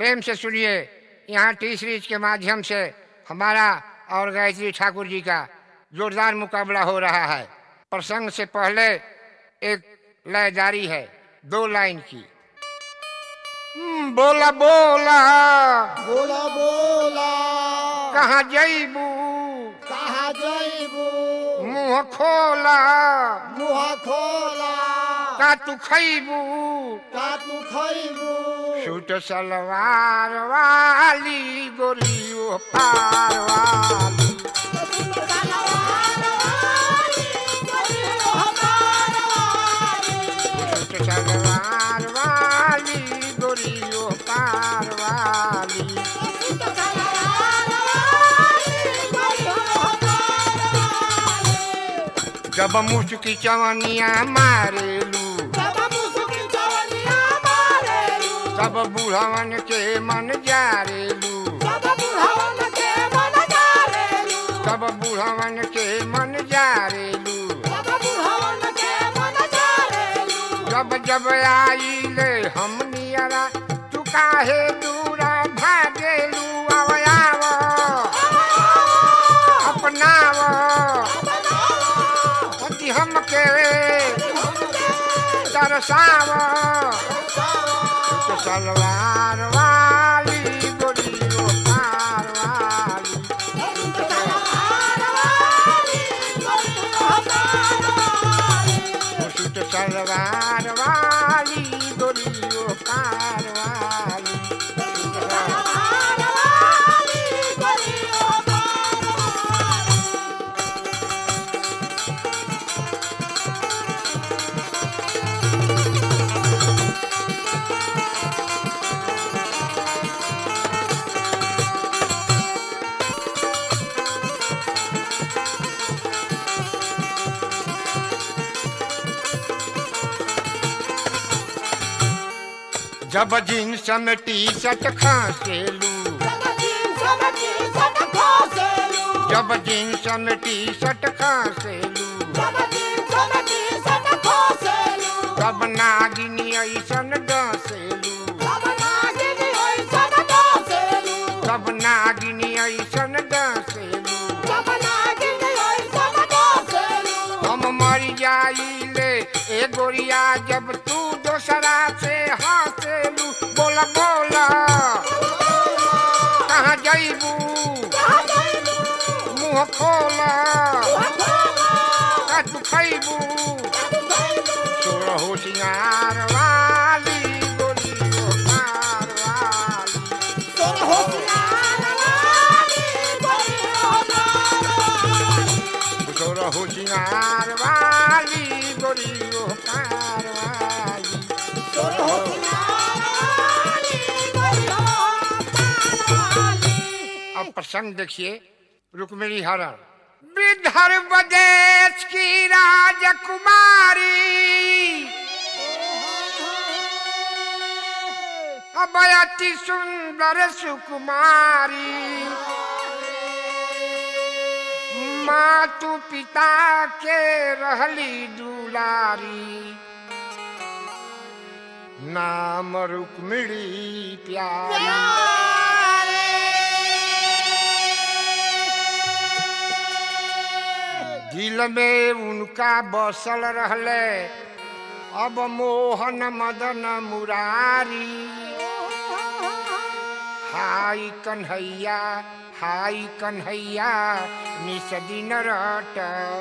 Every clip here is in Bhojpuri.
प्रेम से सुनिए यहाँ टी सीरीज के माध्यम से हमारा और गायत्री ठाकुर जी का जोरदार मुकाबला हो रहा है प्रसंग से पहले एक लय जारी है दो लाइन की हम्म, बोला बोला बोला बोला कहाँ जईबू कहा जइबू मुंह खोला मुहा खोला का तू खैबू का तू खइबू सूट सलवार वाली गोरियो पार वाली सूट सलवार वाली गोरियो पार वाली जब मुस्की चवनिया मारेलू तब बुढ़वन के मन जारेलू तब बुढ़वन के मन जारेलू जब जब आईले हम नियरा तू काहे दूरा भागेलू आवयाव अपनाव पति हमके तरसाव तो सलवार वाली गोरियो पार वाली सूट सलवार वाली गोरियो पार वाली जब जींस में टी शर्ट खांसेलू जब जींस में टी शर्ट खांसेलू तब नागिनी ऐसन डसेलू तब नागिनी ऐसन डसेलू हम मर जाइले ए गोरिया जब तू दोसरा से हंसेलू बोला बोला कहाँ जइबू मुँह खोला का तू खैबू सोलहो सिंगार वाली गोरियो पार वाली सोलहो सिंगार वाली गोरियो पार वाली अब प्रसंग देखिए रुक्मिणी हरण विदर्भ देश की राजकुमारी अब अति सुंदर सुकुमारी मातु पिता के रहली दुलारी नाम रुक्मिणी प्यारी दिल में उनका बसल रहले अब मोहन मदन मुरारी हाय कन्हैया हाय कन्हैया निस दिन रट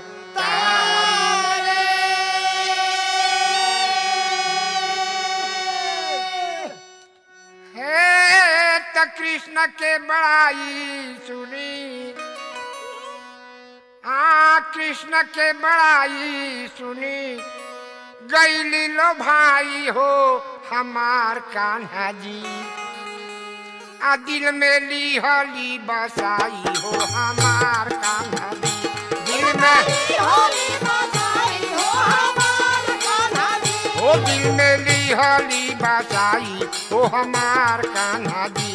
हे त कृष्ण के बड़ाई सुनी आ कृष्ण के बड़ाई सुनी गैली लो भाई हो हमार कान्हा जी आ दिल में ली हली बसाई हो हमार कान्हा जी दिल में ओ दिल में ली हली बसाई हो हमार कान्हा जी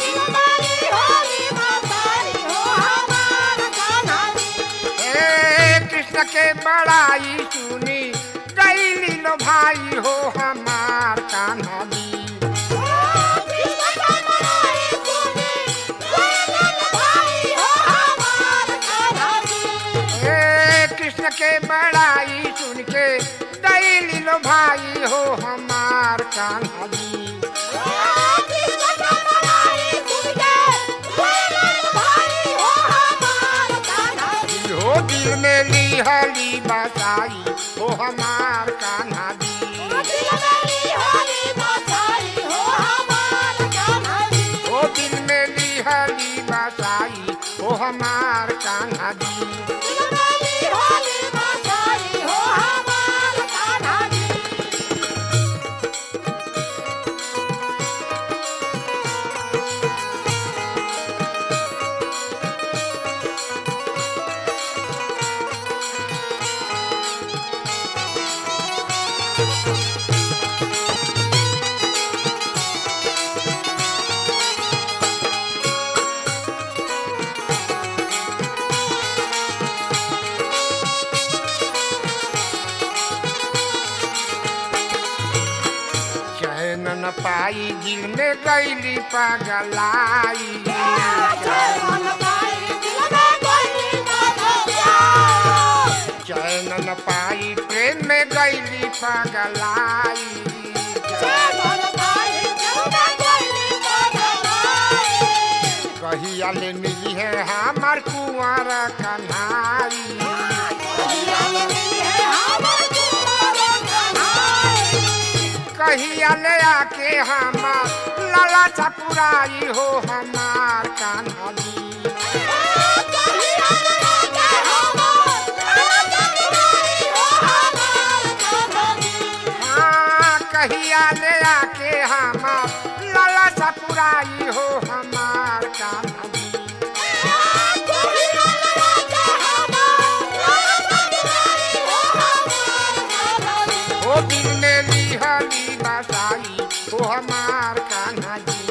हे कृष्ण के बड़ाई सुनी गैली लो भाई हो हमार कान्हा जी कृष्ण हमार कान्हा जी हो दिल में लिहली बसाई हो हमार कान्हा जी हो दिल में लिहली बसाई हो हमार कान्हा जी चैन न पाई दिल में गैली पगलाई चैन न पाई प्रेम में गैली पगलाई कहिया ले मिली है हमार कुंवर कन्हाई कहिया ले आके हमार लाला चपुराई हो हमार कान्हा जी हाँ कहिया ले आके हमार लाला चपुराई हो हमार कान्हा जी ओ दिल में लिहली बसाई हो हमार कान्हा जी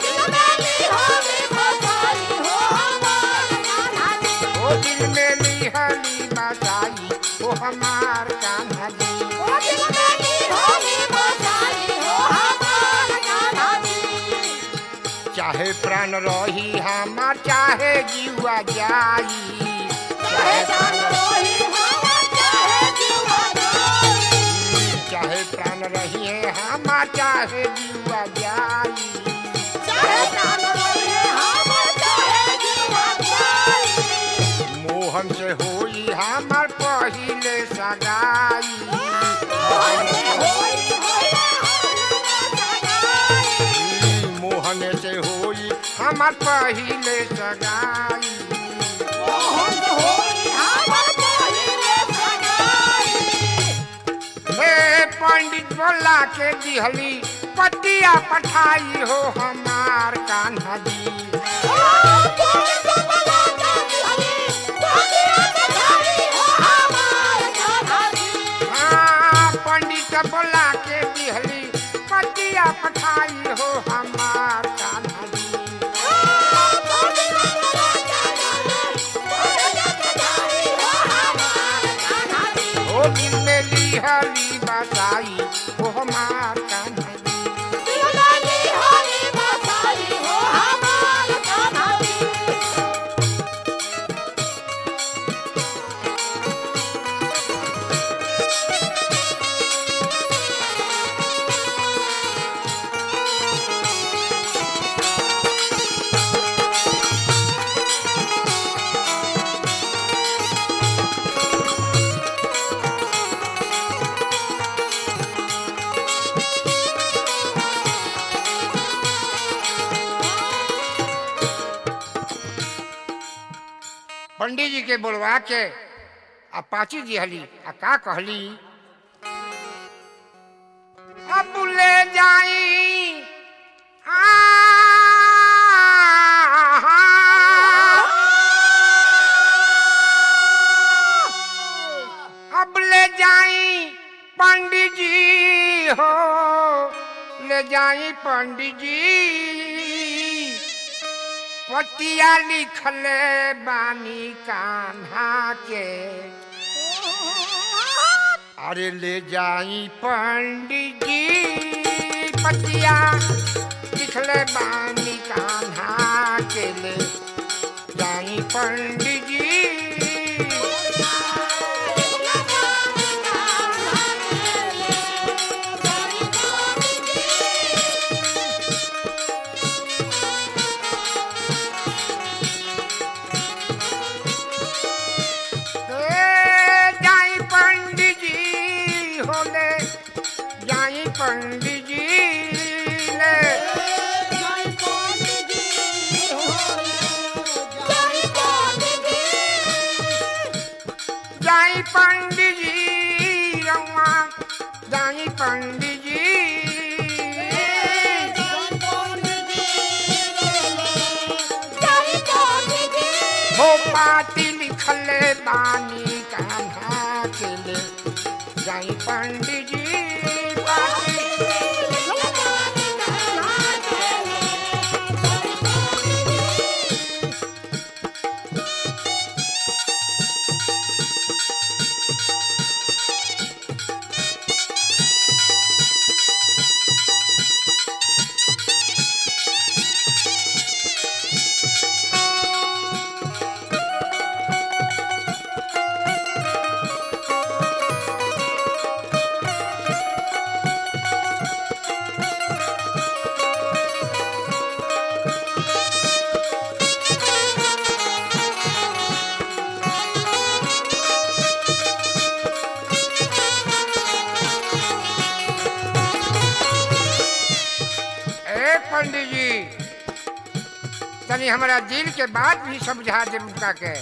ओ दिल में लिहली बसाई हो हमार कान्हा जी चाहे प्राण रही हमार चाहे जीवा जाई चाहे प्राण रही है हमार चाहे जीवा जाई मोहन से होई हमार पहिले सगाई मोहन से होई हमार पहिले सगाई हे पंडित बोला के दिहली पतिया पठाई हो हमार कान्हा जी हाँ पंडित बोला के दिहली पतिया पठाई हो हमार कान्हा जी ओ दिल में लिहली बसाई हो हमार कान्हा जी पंडित जी के बोलवा के आ पाची दिहली आ का कहली अब ले जाई आ अब ले जाई पंडित जी हो ले जाई पंडित जी पतिया लिखले बानी कान्हा के अरे ले जाई पंडित जी पतिया लिखले बानी कान्हा के ले जाई पंडित जी हो पाती लिखले बानी कान्हा के ले जाई पंडित जी पाती ए पंडित जी तनी हमारा दिल के बात भी समझा दे उनका के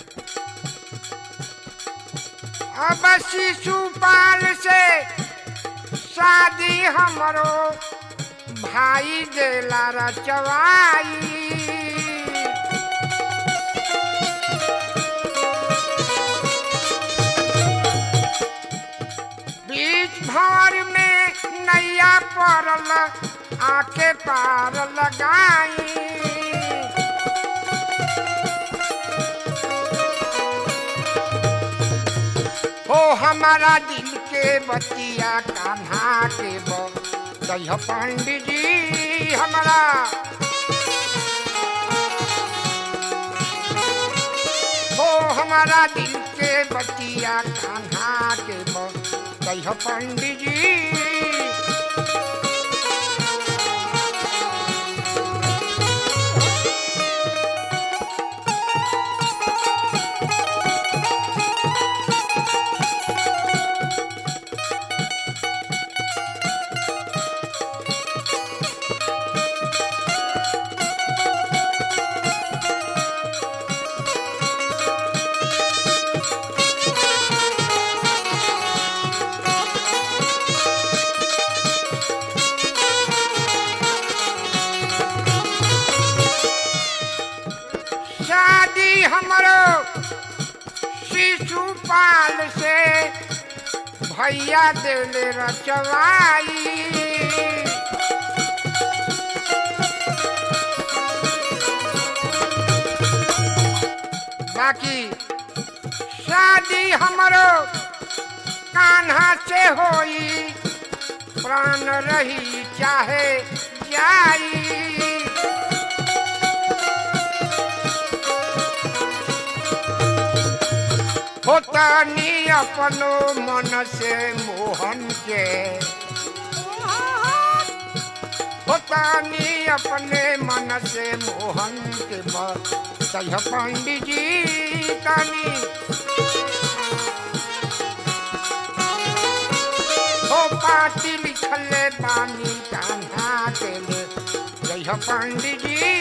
अब शिशुपाल से शादी हमरो भाई देला रचवाई बीच भंवर में नैया पड़ल आके पार लगाई हो हमारा दिल के बतिया कान्हा के बह पंडित जी हमारा हो हमारा दिल के बतिया कान्हा के बह पंडित जी शादी हमरो शिशुपाल से भैया देवले रचवाई बाकी शादी हमरो कान्हा से होई प्राण रही चाहे जाई होतानी अपनो मन से मोहन के होतानी अपने मन से मोहन के सह पंडित जी तानी हो पाती लिखले पानी कान्हा के ले जय पंडित जी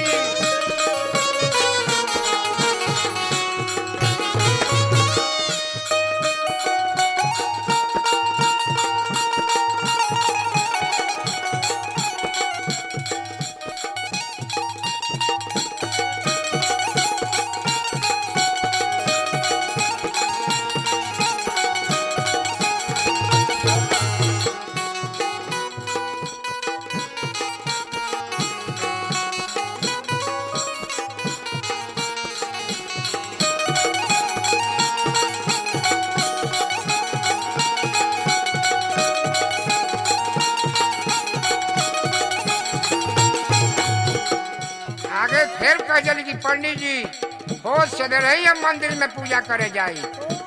आगे फिर कह जली कि पंडित जी होश से रही हम मंदिर में पूजा करे जाई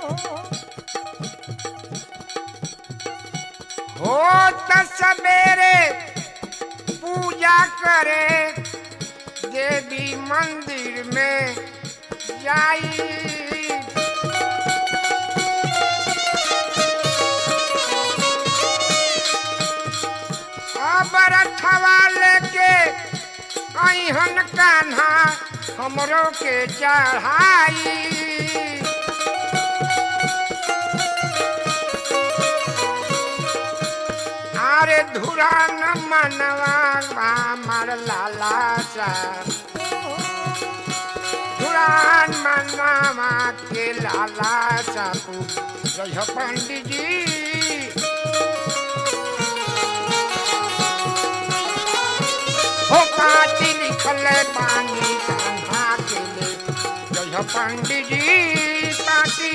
हो त सवेरे पूजा करे देवी मंदिर में जाई अब रथवा लेके अहन कान्हा हमरो के चढ़ाई अरे धुरा न मनवा मार लाला सा धुरा मान मनावा के लाला सापू रह पंडित जी हो पाती लिखल पानी कान्हा के ले रह पंडित जी पाती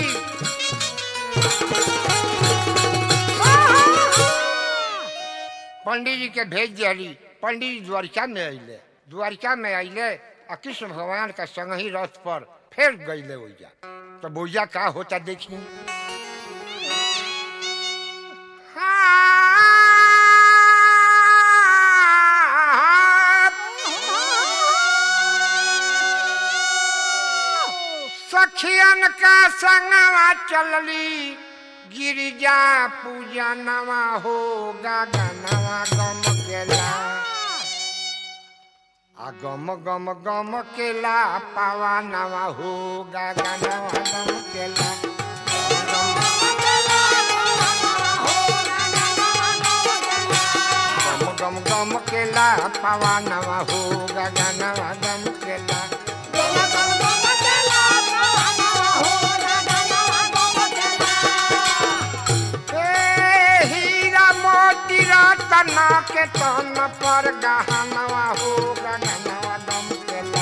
पंडित जी के भेज दियली पंडित जी द्वारिका में अइले द्वारिका में अइले आ कृष्ण भगवान का संग ही रथ पर फिर गईले ओइजा तो बोइजा का होता देखी सखियन का संगवा चलली गिरिजा पूजा नवा हो गगनवा गम केला आ गम गम गम केला पावा नवा हो गगनवा गम केला गम गम गम केला पावा नवा हो गगनवा गम केला ए हीरा मोती रतन के तन पर गहनवा हो गगनवा गम केला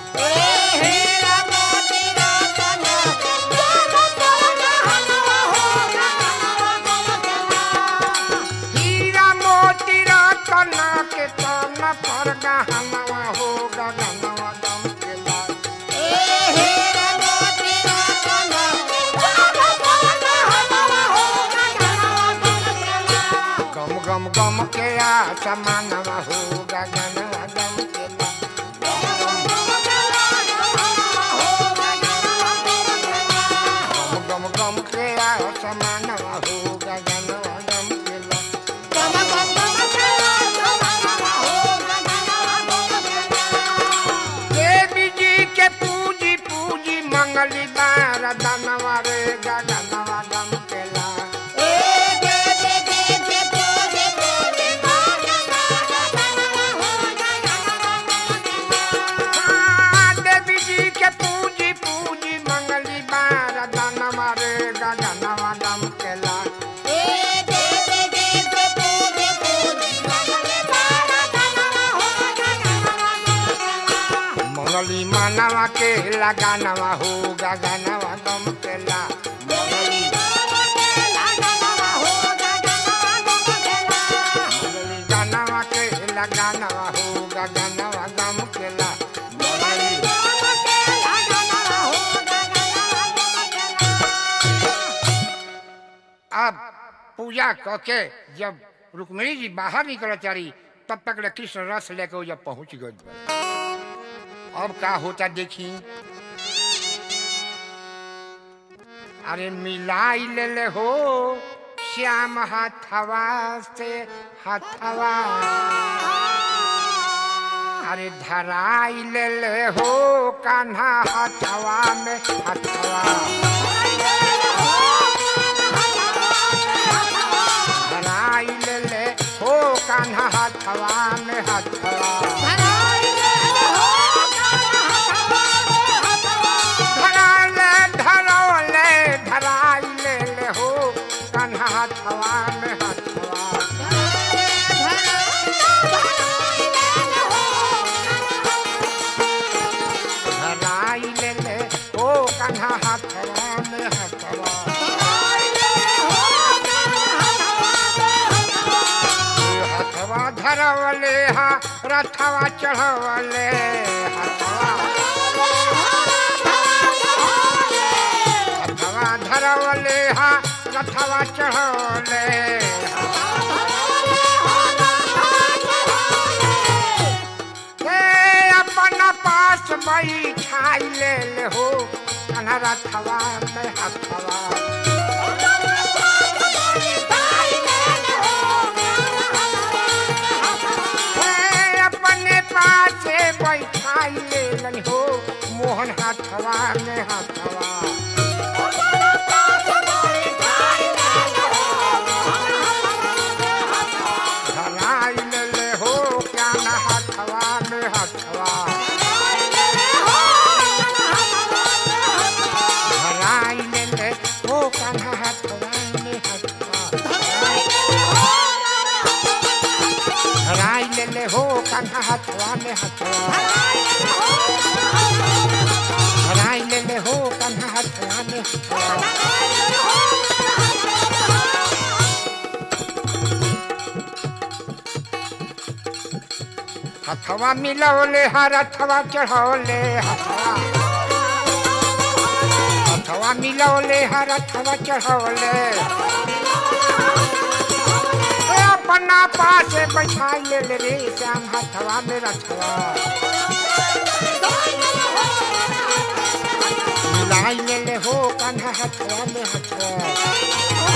हीरा मोती रतन के तन पर गहनवा हो गगनवा गम केला गम गम गम के आ समानवा हो गगनवा गम केला गम गम गम के आ समानवा हो गगनवा गम केला देवी जी के पूजी पूजी मंगली बार दनवा रे गगनवा गम केला हाँ, देवी जी के पूजी पूजी मंगली बार दनवा रे गगनवा गम केला मंगली मानवा के लगानवा हो गगनवा गम केला मंगली गानवा के लगानवा हो गगनवा गम केला अब पूजा करके जब रुक्मिणी जी बाहर निकल चारी तब तक ले कृष्ण रस लेके वो जब पहुंच गए अब का होता देखी अरे मिलाई ले ले हो श्याम हथवा से हथवा अरे धराई ले ले हो कान्हा हथवा में हथवा धराई ले ले हो कान्हा हथवा में हथवा धराले धरौले धराई ले ले हो कान्हा हथवा में हथवा धराई ले ले हो कान्हा हथवा में हथवा हथवा धरवले हा रथवा चढ़वले हथवा हथवा धरवले हा रथवा चढ़वले हे अपन पास बैठाई ले ले हो कन्हा रथवा में हथवा हे अपने पास बैठाई ले लन हो मोहन हथवा में हथवा धराई ले ले हो क्या न हथवा में हथवा हथवा में हथवा धराई ले ले हो कन्हा हथवा में हथवा हथवा मिलौले हर हथवा चढ़ौले हथवा हथवा मिलौले हर हथवा चढ़ौले ए अपना पासे बैठाई ले ले रे श्याम हथवा में रथवा मिलाई ले ले हो कन्हा हथवा में हथवा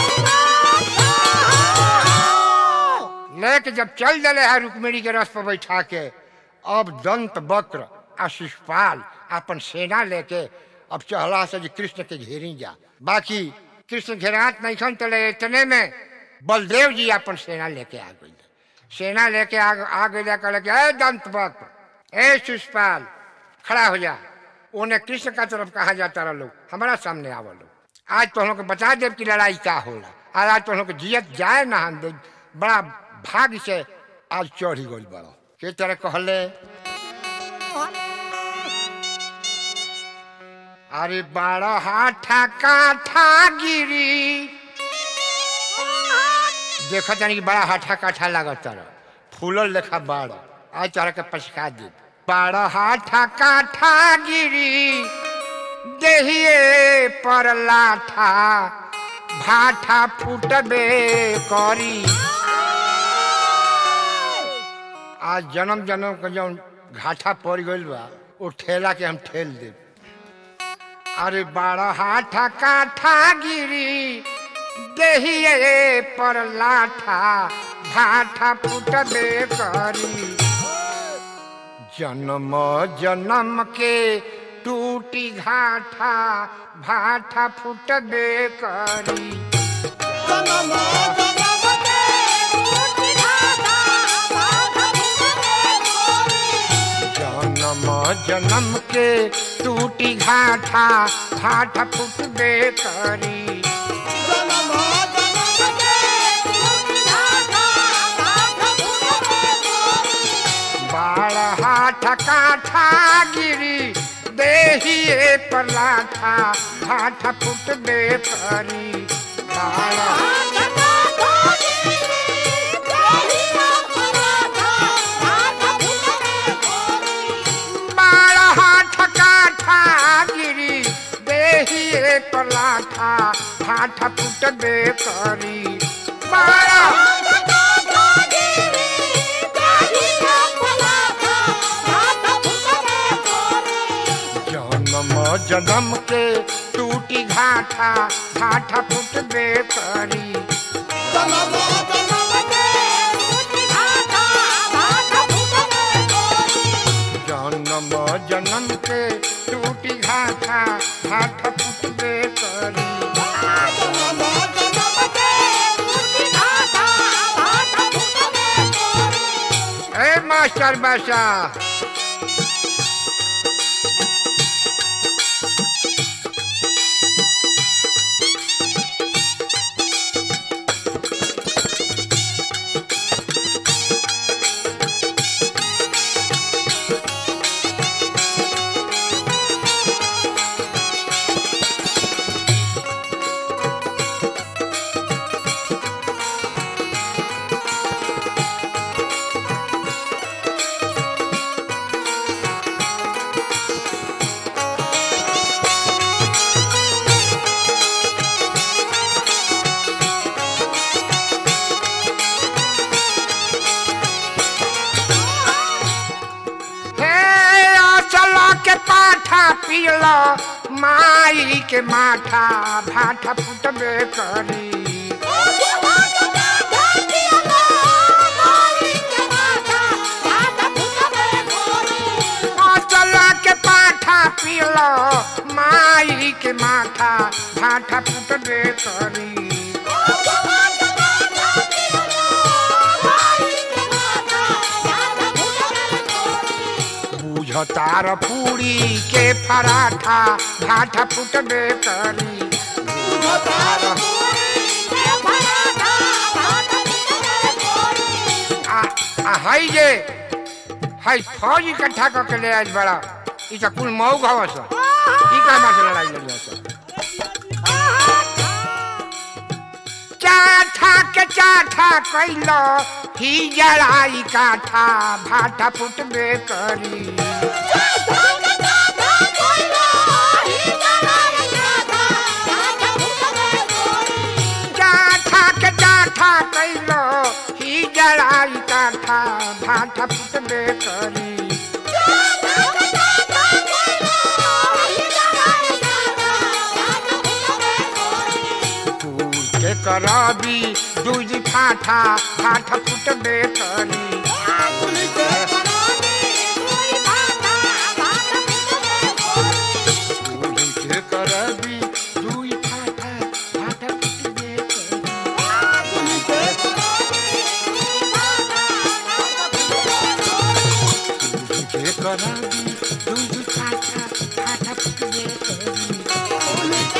लेके जब चल दले है रुक्मिणी के रस पर बैठा के अब दंत वक्र आ शिषपाल अपन सेना लेके अब चहला से जी कृष्ण के घेरी जा बाकी कृष्ण घेरात नहीं खन तले इतने में बलदेव जी अपन सेना लेके आ गई सेना लेके आ आ गई कहले कि ए दंत वक्र ए शिषपाल खड़ा हो जा उन्हें कृष्ण का तरफ कहा जाता रहा लोग हमारा सामने आवा लोग आज तो हम लोग को बता देव की लड़ाई क्या होला आज आज तो हम लोग को जियत जाए ना हम दे बड़ा भाग से आज चढ़ी गई बड़ा के तरह कहले अरे बारह हाथा काठा गिरी देखो जानी कि बड़ा हाथा काठा लागत तरह फूलल लेखा बारह आज तरह के पछका दे बारह हाथा काठा गिरी देहिए पर लाठा भाठा फूटबे करी आज जन्म जन्म के जौन घाटा पड़ गइल बा वो ठेला के हम ठेल दे अरे बारह हाथा काठा गिरी देहिए पर लाठा भाठा फूटबे करी जन्म जन्म के टूटी घाटा भाठा फूटबे करी जन्म जन्म के टूटी घाटा भाठा फूटबे करी बाल हाथ काठा गिरी देहिए पर लाठा भाठा फूटबे करी बाल बाल हाथ काठा गिरी देहिए पर लाठा भाठा फूटबे करी बाल जन्म जन्म के टूटी घाटा घाटा फुटबे करी जन्म जन्म के टूटी घाटा घाटा फुटबे करी ए मास्टर बासा हे चलो के पाठा पियलो माई के माठा भाठा फुटबे करी चलो के पाठा पियलो माई के माठा भाठा फुटबे करी बुझतार पूरी के पराठा भाठा फुटबे करी बुझतार आ आ हई जे हाय फौज इकट्ठा करके ले आइल बड़ा ई त कुल मऊ घवस ई का मार लड़ाई लड़ी हस चाठा के चाठा कैलो ही जड़ाई काठा भाटा फुटबे करी चाठा के चाठा कैलो ही जड़ाई काठा भाटा फुटबे करी फूल के करबी दूज फाठा फाठा फुटबे करी फूल के करबी दूज फाठा फाठा फुटबे करी फूल के करबी दूज फाठा फाठा फुटबे करी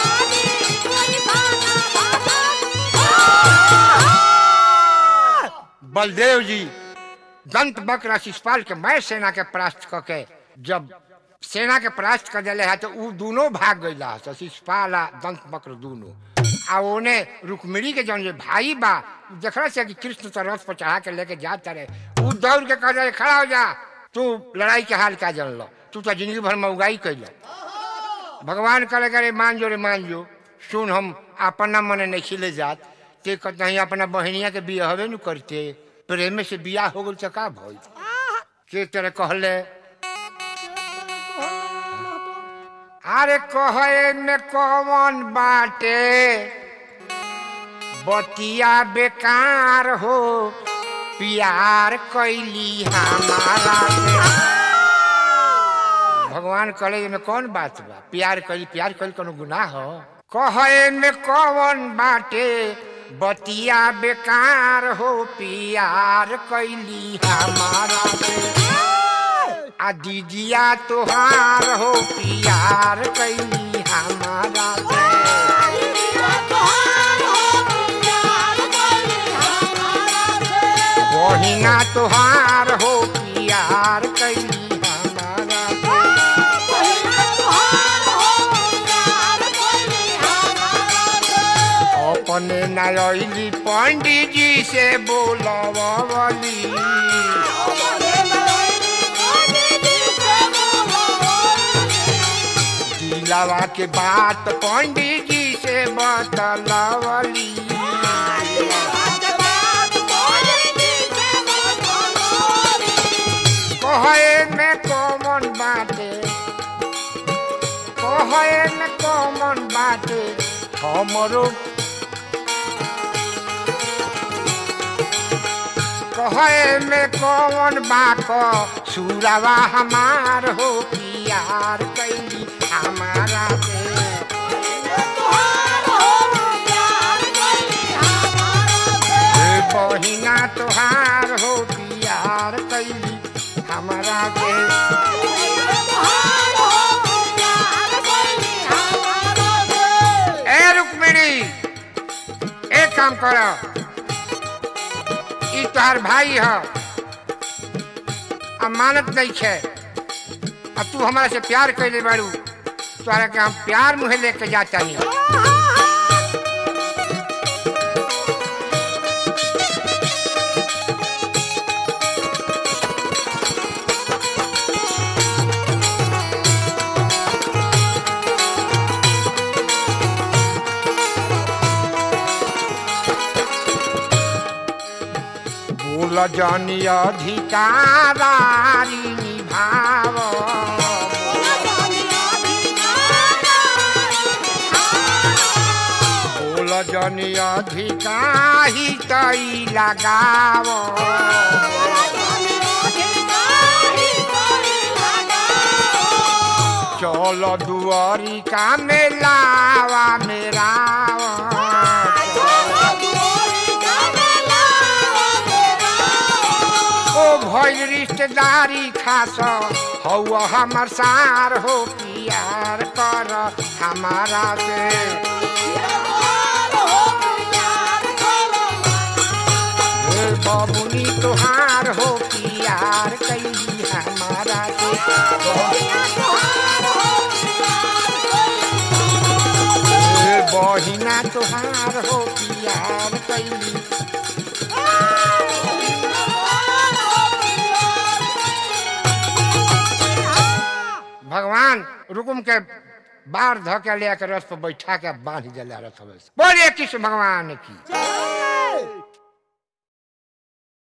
बलदेव जी दंत बक्र शिषपाल के मैं सेना के परास्त क के जब सेना के परास्त कर दिले है तो उ दोनों भाग गईला तो शिषपाल आ दंत बक्र दोनों आ ओने रुक्मिणी के जौन जे भाई बा देखला से कि कृष्ण तो रथ पर चढ़ा के लेके जाता रहे उ दौड़ के कह रहे खड़ा हो जा तू लड़ाई के हाल का जन लो तू तो जिंदगी भर में उगाई कैल भगवान करे करे मान जो रे मान जो सुन हम अपना मने नहीं खिले जात ते कहीं अपना बहनिया के बिया हवे न करते प्रेम से बिया हो गल तो का भई के तरह कहले अरे कहे में कौन बाटे बतिया बेकार हो प्यार कैली हमारा से भगवान कहे में कौन बात बा प्यार कैली प्यार कैली कोनो गुनाह हो कहे में कौन बाटे बतिया बेकार हो प्यार कैली हमारा से आ दीजिया तोहार हो प्यार कैली हमारा से बहिना तोहार हो प्यार कैली हमारा से अपने नायली पंडित जी से बोलवली दिलावा के बात पंडित जी से बतलवली कहे में कौन बाटे कहे में कौन बाटे हमरो कहे में कौन बाक सुरवा हमार हो प्यार कैली हमारा से हे बहिना तोहार हो प्यार कैली हमारा से ए रुक्मिणी एक काम कर ई तोहार भाई ह अमानत नहीं है अब तू हमारा से प्यार कैले बाड़ू तोहरा के हम प्यार मुहे लेके जाता नहीं बोल जानी अधिकारारी निभाव बोल जानी अधिकारी तई लगाव चल दुआरी का मेलावा मेराव ओ भइल रिश्तेदारी खास हौ हमर सार हो प्यार कर हमारा से हे बबुनी तोहार हो प्यार कैली बहिना तुहार हो प्यार कैली भगवान रुकुम के बार ध के ले के रथ पर बैठा के बांध दिला रथ में बोलिए कृष्ण भगवान की जय